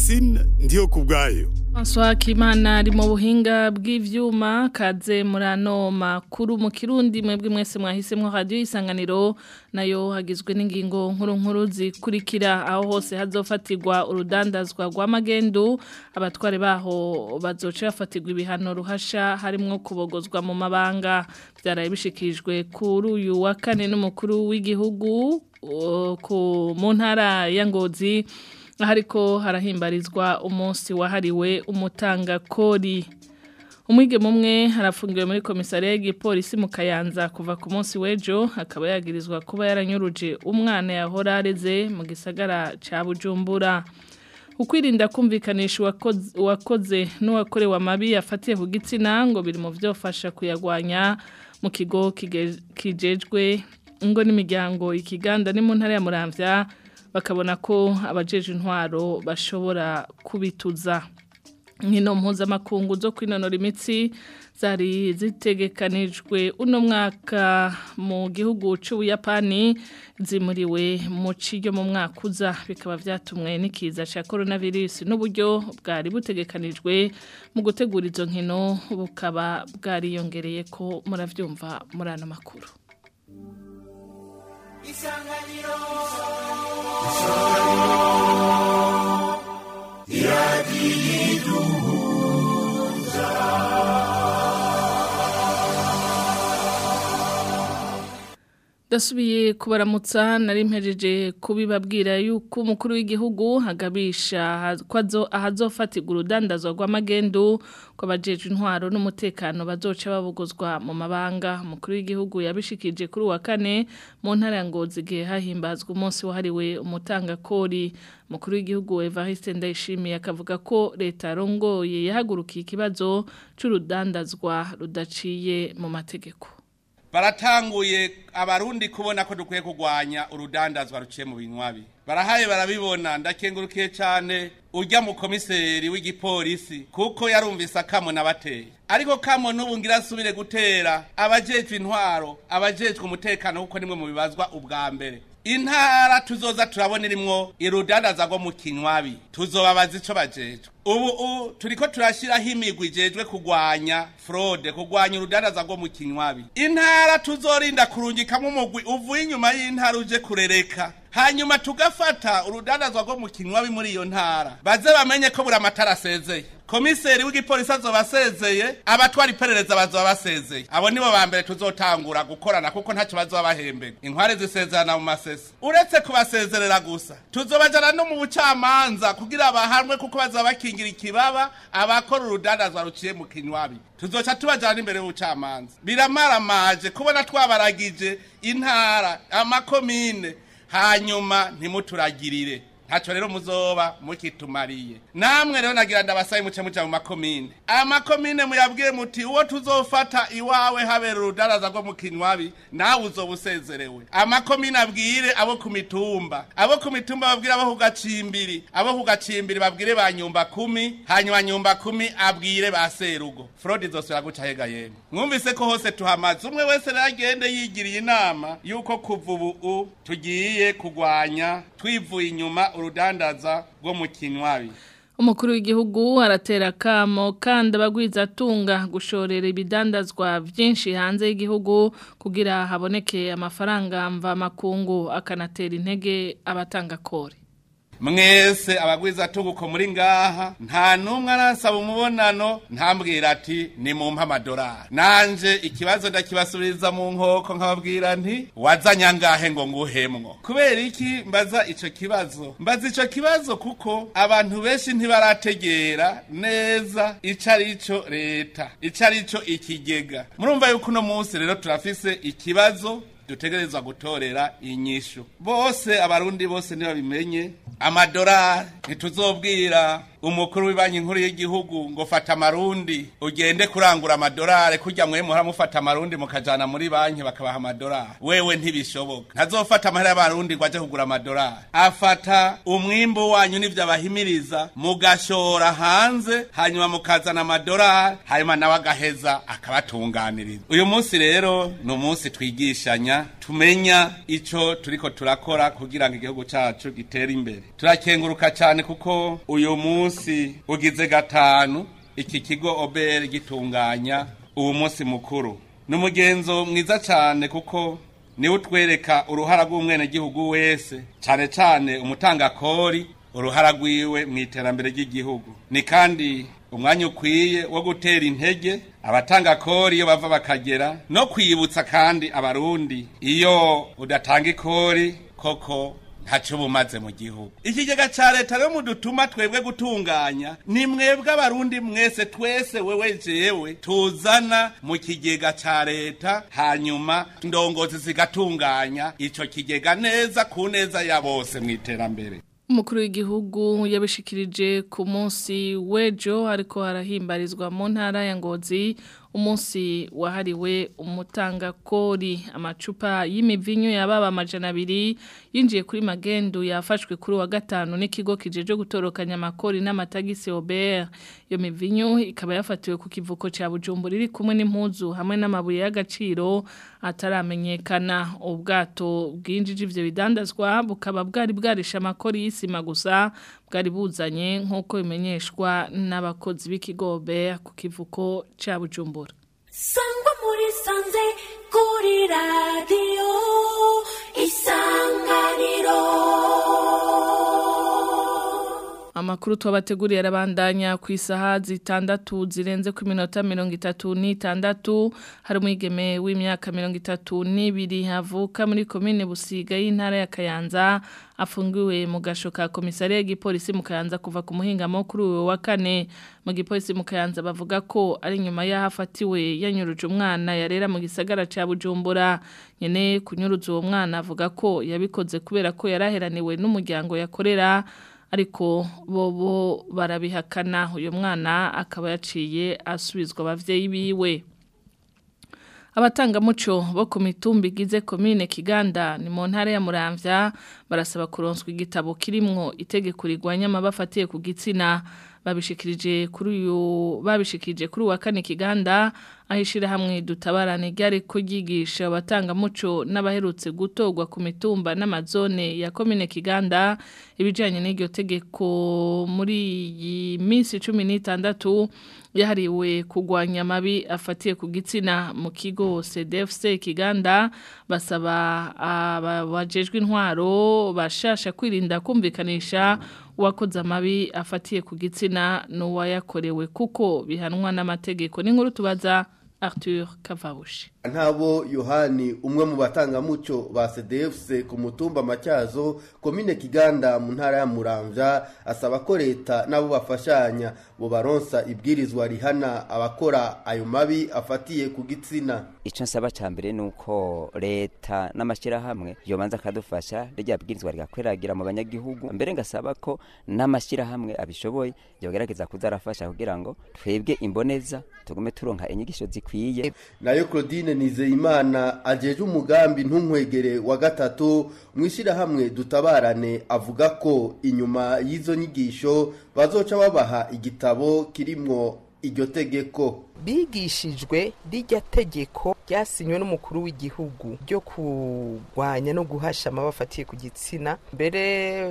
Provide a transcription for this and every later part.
francine ndiyo ku bwayo François Kimana ari mu buhinga bw'ivyuma kaze murano makuru mu kirundi mwebwe mwese mwahisemwo radio isanganiro nayo hagizwe n'ingingo nkuru nkuru zikurikira aho hose hazofatirwa urudandazwa rw'amagendu abatware baho bazoca bafatirwa ibihano ruhasha harimwo kubogozwa mu mabanga byaraye bishikijwe kuri uyu wa kane n'umukuru w'igihugu ku mu ntara ya Ngozi hariko harahimbarizwa umunsi wahariwe umutangakori umwigeme umwe harafungiwe muri komisariya y'igipolisi mu kayanza kuva ku munsi w'ejo akaba yagirizwa kuba yaranyuruje umwana yahora areze mu gisagara ca bujumbura ukwirinda kumvikanisha uwakoze n'uwakorewe amabi yafatiye ku gitsina ngo biri mu byofasha kuyagwanya mu kigo kijejwe ingo n'imiryango ikiganda ni mu ntara ya muramvya bakabona ko abajeje intwaro bashobora kubituza nkino mpuzamakungu zo kwinonora imitsi zari zitegekanijwe uno mwaka mu gihugu c'ubuyapani zimuriwe mu ciryo mu mwaka uza bikaba vyatumwe n'ikiza ca coronavirus n'uburyo bwari butegekanijwe mu gutegura izo nkino bukaba bwariyongereye ko muravyumva muri ano makuru isanganiro Dasubiye kubaramutsa nari mpejeje kubibabwira yuko umukuru w'igihugu hagabisha kwazo ahazofatirwa urudandazwa rw'amagendu kw'abajeje intwaro n'umutekano bazoca babugozwa mu mabanga umukuru w'igihugu yabishikije kuri wa kane mu ntara ya Ngozi gihe hahimbazwa umunsi wahariwe umutangakori umukuru w'igihugu Evariste Ndayishimiye akavuga ko leta rongoye yahagurukiye ikibazo c'urudandazwa rudaciye mu mategeko baratanguye abarundi kubona ko dukwiye kurwanya urudandazwa ruciye mu binywabi barahaye barabibona ndakengurukiye cyane ujya mu komiseri w'igipolisi kuko yarumvise akamo nabateye ariko kamo n'ubu ngira asubire gutera abajejwe intwaro abajejwe umutekano kuko nimwe mu bibazwa ubwa mbere intara tuzoza turabona irimwo irudandaza rwo mu kinywabi tuzobabaza ico bajejwe ubu turiko turashyiraho imigwi ijejwe kurwanya fraude kurwanya urudandaza rwo mu kinywabi intara tuzorinda kurungikamo umugwi uvuye inyuma y'intara uje kurereka hanyuma tugafata urudandazwa rwo mu kinywabi muri iyo ntara baze bamenye ko buri amatara asezeye komiseri w'igipolisi azoba asezeye abatwara iperereza bazoba basezeye abo nibo ba mbere tuzotangura gukorana kuko ntacyo bazoba bahembega inkware zisezerana mu masesi uretse kubasezerera gusa tuzobajana no mu bucamanza kugira bahanwe kuko bazoba bakingira ikibaba abakora urudandazwa ruciye mu kinywabi tuzoca tubajana imbere y'ubucamanza biramaramaje kubona twabaragije intara amakomine hanyuma ntimuturagirire ntacyo rero muzoba mukitumariye namwe rero nagira ndabasaye muce muca mu makomine amakomine muyabwiye muti uwo tuzofata iwawe habera urudaraza rwo mu kinywabi nawe uzoba usezerewe amakomine abwire abo ku mitumba abo ku mitumba babwire abo ku gacimbiri abo ku gacimbiri babwire ba nyumba kumi hanyuma nyumba kumi abwire ba serugo frodi zosubira guca hega yemwe mwumvise ko hose tuhamaze umwe wese rero agende yigiriye inama yuko kuva ubu tugiye kurwanya twivuye inyuma urudandaza rwo mu kinywabi umukuru w'igihugu aratera kamo kandi abagwiza atunga gushorera ibidandazwa byinshi hanze y'igihugu kugira haboneke amafaranga mva makungu akanatera intege abatanga kore mwese abagwiza tunguko muri ngaha nta numwe arasaba umubonano ntambwira ati ni mu amadolari nanje ikibazo ndakibasubiriza mu nkoko nkababwira nti wazanye angahe ngo nguhemwo kubera iki mbaza ico kibazo mbaza ico kibazo kuko abantu benshi ntibarategera neza ico arico leta ico arico ikigega murumva yuko uno munsi rero turafise ikibazo dutegerezwa gutorera inyishu bose abarundi bose ntibabimenye amadolari ntituzobwira umukuru w'ibanki nkuru y'igihugu ngo fata amarundi ugende kurangura amadolari kujya mwe muhora mufata amarundi mukajana muri banki bakabaha amadolari wewe ntibishoboka ntazofata amahera y'abarundi ngo aje kugura amadolari afata umwimbu wanyu n'ivyo abahimiriza mugashora hanze hanyuma mukazana amadolari hanyuma nawe agaheza akabatunganiriza uyu munsi rero ni umunsi twigishanya tumenya ico turiko turakora kugira ngo igihugu cacu gitere imbere turakenguruka cyane kuko uyu munsi ugize gatanu iki kigo obere gitunganya uwo munsi mukuru ni umugenzo mwiza cyane kuko niwe utwereka uruhara rw'umwenegihugu wese cyane cyane umutangakori uruhara rwiwe mu iterambere ry'igihugu ni kandi umwanya ukwiye wo gutera intege abatanga kori iyo bava bakagera no kwibutsa kandi abarundi iyo udatanga ikori koko ntacyo bumaze mu gihugu ikigega cya leta rero mudutuma twebwe gutunganya ni mwebwe abarundi mwese twese wewe jewe tuzana mu kigega cya leta hanyuma indongozi zigatunganya icyo kigega neza ku neza ya bose mu iterambere umukuru w'igihugu yabishikirije ku munsi w'ejo ariko harahimbarizwa mu ntara ya ngozi umunsi wahariwe umutangakori amacupa y'imivinyo yababa amajana abiri yinjiye kuri magendu yafashwe kuri wa gatanu n'ikigo kijeje gutorokanya amakori n'amatagisi Aubert iyo mivinyo ikaba yafatiwe ku kivuko cya Bujumbura iri kumwe n'impuzu hamwe n'amabuye y'agaciro ataramenyekana ubwato bwinjije ivyo bidandazwa bukaba bwari bwarisha amakori y'isima gusa bwari buzanye nk'uko bimenyeshwa n'abakozi b'ikigo Aubert ku kivuko cya Bujumbura sangwa muri sanze kuri radiyo isanganiro Amakuru tuwabateguriye arabandanya ku isaha zitandatu zirenze ku minota mirongo itatu n'itandatu hari umwigeme w'imyaka mirongo itatu n'ibiri havuka muri komine Busiga y'intara ya Kayanza afungiwe mu gasho ka komisariya y'igipolisi mu Kayanza kuva ku muhingamo kuri uyu wa kane mu gipolisi mu Kayanza bavuga ko ari nyuma y'ahafatiwe yanyuruje umwana yarera mu gisagara ca Bujumbura nyene kunyuruza uwo mwana avuga ko yabikoze kubera ko yaraheraniwe n'umuryango yakorera ariko bobo barabihakana uyu mwana akaba yaciye asubizwa abavyeyi biwe abatangamuco bo ku mitumba igize komine Kiganda ni mu ntara ya Muramvya barasaba kuronswa igitabo kirimwo itegeko rigwanya amabafatiye ku gitsina babishikirije kuri uyu babishikirije kuri wa kane Kiganda ahishira hamwe dutabarane ryari kugigisha abatangamuco n'abaherutse gutogwa ku mitumba n'amazone ya komine Kiganda ibijanye n'iryo tegeko muri iyi minsi 16 yahariwe kugwanya amabi afatiye ku gitsina mu kigo CDFC Kiganda basaba abajejwe intwaro bashasha kwirinda kumvikanisha uwakoze amabi afatiye ku gitsina n'uwayakorewe kuko bihanwa n'amategeko n'inkuru tubaza Arthur Kavabushi ntabo yohani umwe mu batangamuco ba cdfc ku mutumba macyazo komine kiganda mu ntara ya muramvya asaba ko leta n'abo bafashanya bo baronsa ibwirizwa rihana abakora ayo mabi afatiye ku gitsina icyo nsaba cya mbere ni uko leta n'amashyirahamwe yobanza akadufasha rya bwirizwa rigakwiragira mu banyagihugu mbere ngasaba ko n'amashyirahamwe abishoboye yogerageza kuzarafasha kugira ngo twebwe imboneza tugume turonka inyigisho zikwiye nayo claudine nizeyimana ajeje umugambi ntunkwegere wa gatatu mu ishyirahamwe dutabarane avuga ko inyuma y'izo nyigisho bazoca babaha igitabo kirimwo iryo tegeko bigishijwe rijya tegeko ryasinywe n'umukuru w'igihugu ryo kurwanya no guhasha amabafatiye ku gitsina mbere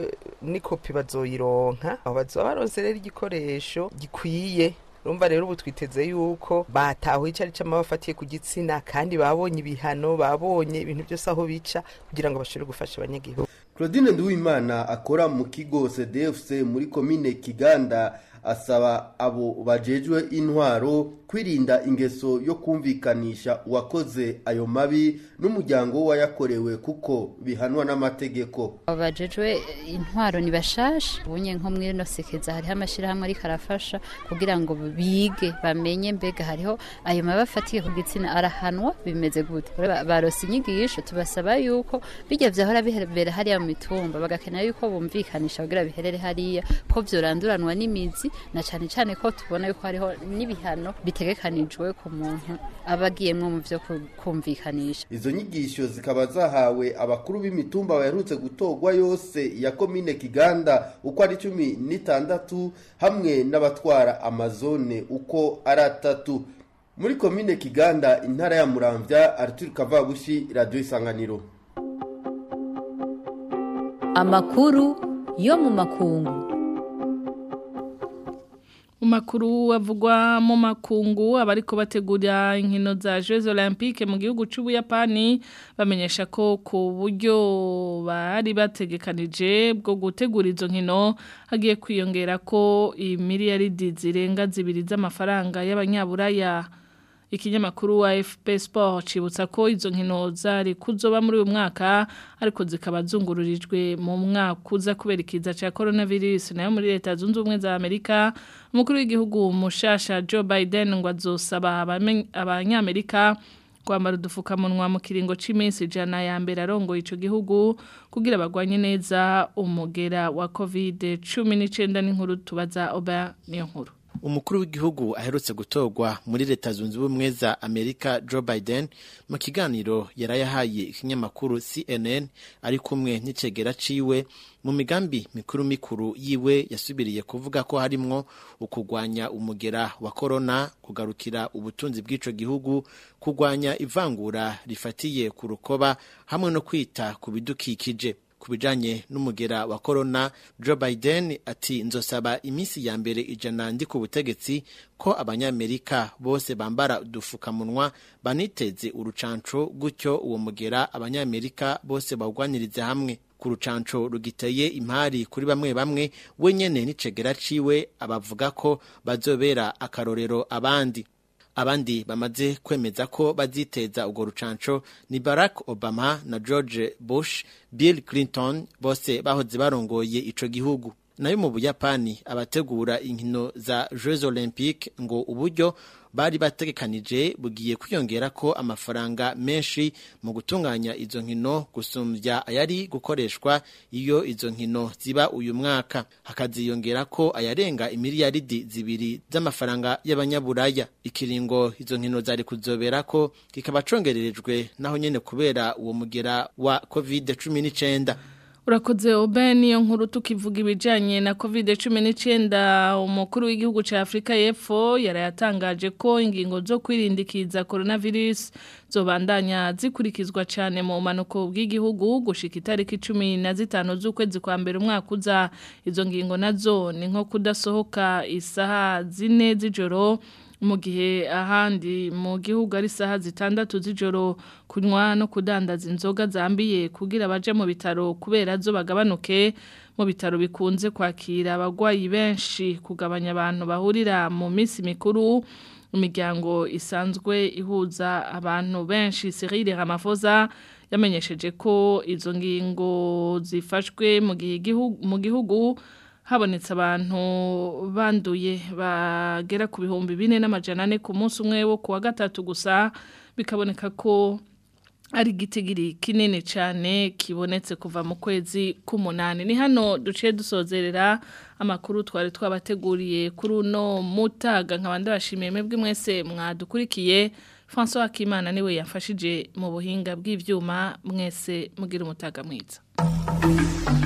n'ikopi bazoyironka aho bazoba baronse rero igikoresho gikwiye urumva rero ubu twiteze yuko batahuye icyo ari cyo amabafatiye ku gitsina kandi babonye ibihano babonye ibintu byose aho bica kugira ngo bashobore gufasha abanyagihugu claudine nduwimana akora mu kigo cdfc muri komine kiganda asaba abo bajejwe intwaro kwirinda ingeso yo kumvikanisha uwakoze ayo mabi n'umuryango wayakorewe kuko bihanwa n'amategeko abajejwe intwaro ni bashasha ubunye nko muri no sekeza hariho amashyirahamwe ariko arafasha kugira ngo bige bamenye mbega hariho ayo mabi afatiye ku gitsina arahanwa bimeze gute barose inyigisho tubasaba yuko bijya vyahora bihera hariya mu mitumba bagakenera yuko bumvikanisha kugira biherere hariya ko vyoranduranwa n'imizi na cane cane ko tubona yuko hariho n'ibihano bitegekanijwe ku muntu abagiyemwo mu vyo kumvikanisha izo nyigisho zikaba zahawe abakuru b'imitumba baherutse gutorwa yose ya komine kiganda uko ari cumi n'itandatu hamwe n'abatwara amazone uko ari atatu muri komine kiganda intara ya muramvya arthur kavabushi radiyo isanganiro amakuru yo mu makungu mu makuru avugwa mu makungu abariko bategura inkino za Jeux Olympiques mu gihugu c'Ubuyapani bamenyesha ko ku buryo bari bategekanije bwo gutegura izo nkino hagiye kwiyongera ko imiliyaridi zirenga zibiri z'amafaranga y'abanyaburaya ikinyamakuru wa FP Sport cibutsa ko izo nkino zari kuzoba muri uyu mwaka ariko zikaba zungururijwe mu mwaka uza kubera ikiza ca coronavirus nayo muri leta zunze ubumwe za Amerika umukuru w'igihugu mushasha Joe Biden ngo azosaba abanyamerika kwambara udufukamunwa mu kiringo c'iminsi ijana ya mbere arongoye ico gihugu kugira bagwanye neza umugera wa covid 19 n'inkuru tubaza oba niyo nkuru umukuru w'igihugu aherutse gutorwa muri leta zunze ubumwe za amerika joe biden mu kiganiro yarayahaye ikinyamakuru cnn ari kumwe n'icegera ciwe mu migambi mikuru mikuru yiwe yasubiriye kuvuga ko harimwo ukugwanya umugera wa korona kugarukira ubutunzi bw'ico gihugu kugwanya ivangura rifatiye ku rukoba hamwe no kwita ku bidukikije ku bijanye n'umugera wa korona Joe Biden ati nzosaba iminsi ya mbere ijana ndi ku butegetsi ko abanyamerika bose bambara udufukamunwa baniteze urucanco gutyo uwo mugera abanyamerika bose bawugwanirize hamwe ku rucanco rugiteye impari kuri bamwe bamwe we nyene n'icegera ciwe abavuga ko bazobera akarorero abandi abandi bamaze kwemeza ko baziteza urwo rucanco ni Barack Obama na George Bush Bill Clinton bose bahoze barongoye ico gihugu nayo mu Buyapani abategura inkino za Jeux Olympiques ngo uburyo bari bategekanije bugiye kwiyongera ko amafaranga menshi mu gutunganya izo nkino gusumbya ayari gukoreshwa iyo izo nkino ziba uyu mwaka hakaziyongera ko ayarenga imiliyaridi zibiri z'amafaranga y'abanyaburaya ikiringo izo nkino zari kuzobera ko kikaba congererejwe naho nyene kubera uwo mugera wa covid cumi n'icenda urakoze obe niyo nkuru tukivuga ibijyanye na kovide cumi n'icyenda umukuru w'igihugu cya afurika y'epfo yarayatangaje ko ingingo zo kwirindikiza coronavirus zobandanya zikurikizwa cyane mu mpanuko bw'igihugu gushika itariki cumi na zitanu z'ukwezi kwa mbere umwaka uza izo ngingo nazo ni nko kudasohoka isaha zine z'ijoro mu gihe ahandi mu gihugu ari isaha zitandatu z'ijoro kunywa no kudandaza inzoga zambiye kugira baje mu bitaro kubera zo bagabanuke mu bitaro bikunze kwakira abagwayi benshi kugabanya abantu bahurira mu minsi mikuru imiryango isanzwe ihuza abantu benshi Cyril Ramaphosa yamenyesheje ko izo ngingo zifashwe mu gihe mu gihugu habonetse abantu banduye bagera ku bihumbi bine n'amajana ane ku munsi umwe wo kuwa gatatu gusa bikaboneka ko ari igitigiri kinini cyane kibonetse kuva mu kwezi k'umunani ni hano duciye dusozerera amakuru twari twabateguriye kuri uno mutaga nk'abandi bashimiye mwebwe mwese mwadukurikiye francois Hakimana niwe yafashije mu buhinga bw'ibyuma mwese mugira umutaga mwiza